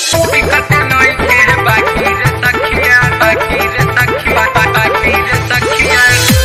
दिक्कत नइखे बाकी रे सखिया बाकी रे सखिया बाकी रे सखिया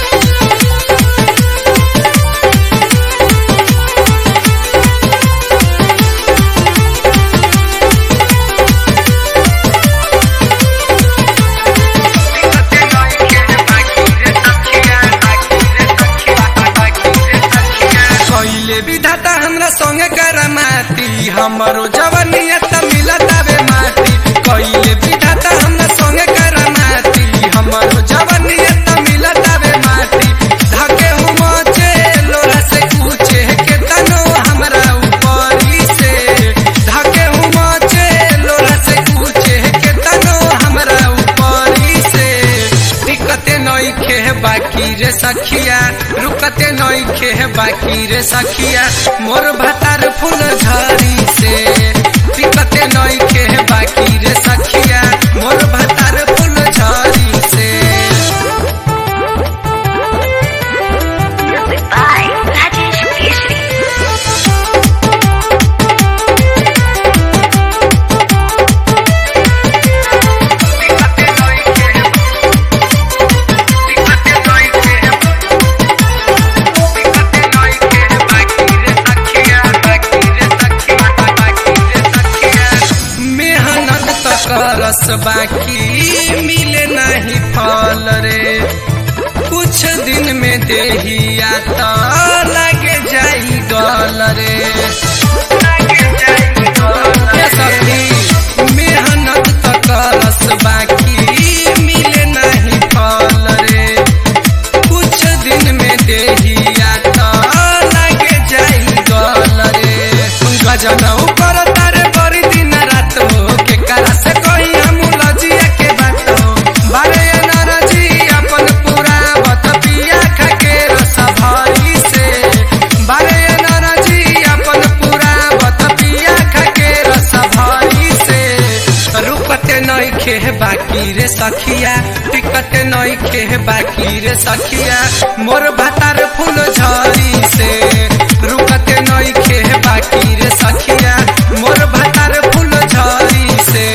कइले विधाता हमरा संगे करमाती हमरो जवनिया त मिलत आवे माटी कइले विधाता हमरा संगे करमाती हमरो जवनिया त मिलत आवे माटी धके हुमचे लोरा से पूछे के तनो हमरा ऊपरी से धके हुमचे लोरा से पूछे के तनो हमरा ऊपरी से दिक्कते नइखे बाकी रे सखिया रुकते नइखे बाकी रे सखिया मोर भातार फूल झरी से दिक्कते नइखे बाकी रे सखिया मोर भातार फूल झरी से Music by Rajesh Keshri. मेहनत त करस बाकी मिले नहीं फल रे कुछ दिन में देहिया त लगे जाई गल रे ये सखी, मेहनत त करस बाकी मिले नहीं फल रे कुछ दिन में देहिया त लगे जाई गल रे गजनऊ कर तारे बड़ी दिन रात हो के करा से कोई हम लजिया के बात हो बारे नरजी अपन पूरा बत पिया खा के रस भरी से बारे नरजी अपन पूरा बत पिया खा के रस भरी से रुकते नइखे बाकी रे सखिया टिकते नइखे बाकी रे सखिया मोर भातार फूल झरी से रुकते नइखे बाकी रे सखिया मोर भातार फूल झरी से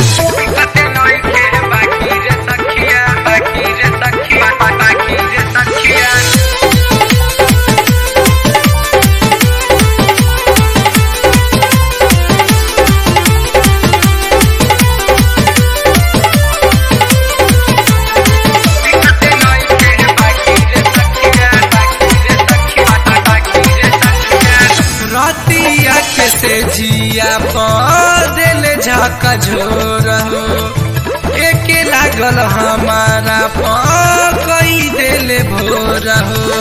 रतिया के से जिया पदिल झक झोर हो एके लागल हमारा प कई दिल भोर हो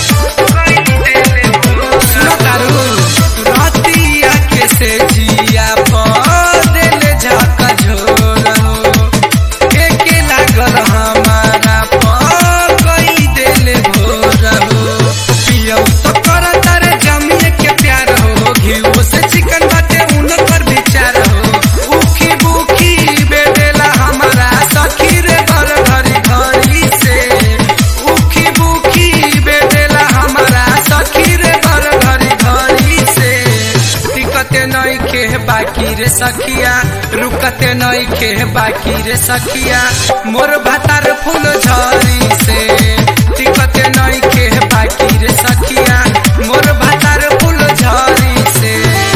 सुनो तारू, रतिया के से जिया पदिल झक झोर हो एके लागल हमारा प कई दिल भोर हो पियौ तो कर तारे जमिए के प्यार हो घीव से चिकन बाटे उनकर विचार हो उखी बुखी बेटेला हमारा सखी रे घर घरी घरी से उखी बुखी बेटेला हमारा सखी रे घर घरी घरी से टिकते नइखे बाकी रे सखिया रुकते नइखे बाकी रे सखिया मोर भातार फूल झरी से टिकते नइखे बाकी रे सखिया मोर भातार फूल झरी से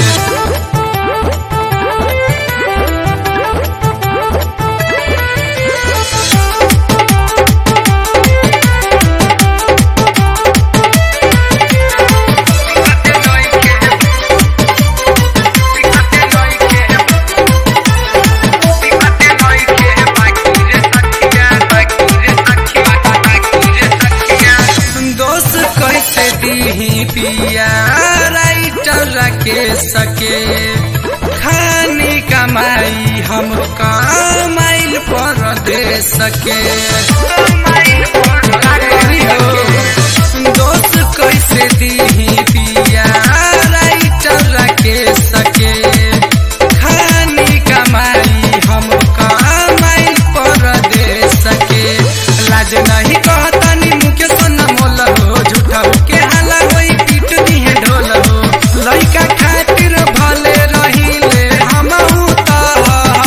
दोस्त कैसे दीही पिया राइटर के सके खानी कमाई हम कमाइल पर दे सके का करी हो? दोस्त कैसे दीही पिया राइटर के सके खानी कमाई हम कमाई पर दे सके लाज नहीं कहतानी मुके सोना मोल हो झूठा के हाला होई पीट दिहे ढोल हो लइका खातिर भले रहिले हमहू त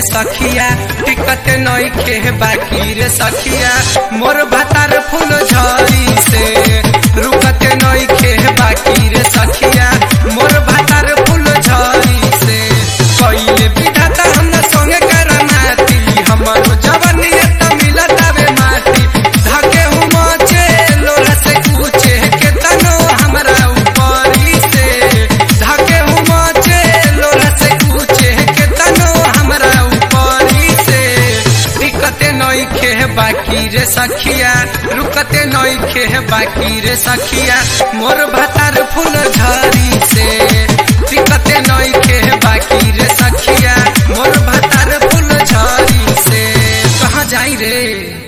सखिया टिकत नइखे बाकी रे सखिया मोर भातार फूल झरी से रुकत नइखे बाकी रे सखिया मोर भातार फूल झरी से कइले विधाता हमरा संगे करनाती हमर जवनिया त मिलत आवे माटी धके हुमचे लोला से कुचे के तनो हमरा ऊपरी से धके हुमचे लोला से कुचे के तनो हमरा ऊपरी से दिक्कते नइखे बाकी रे सखिया रुकते नइखे बाकी रे सखिया मोर भातार फूल झरी से दिक्कते नइखे बाकी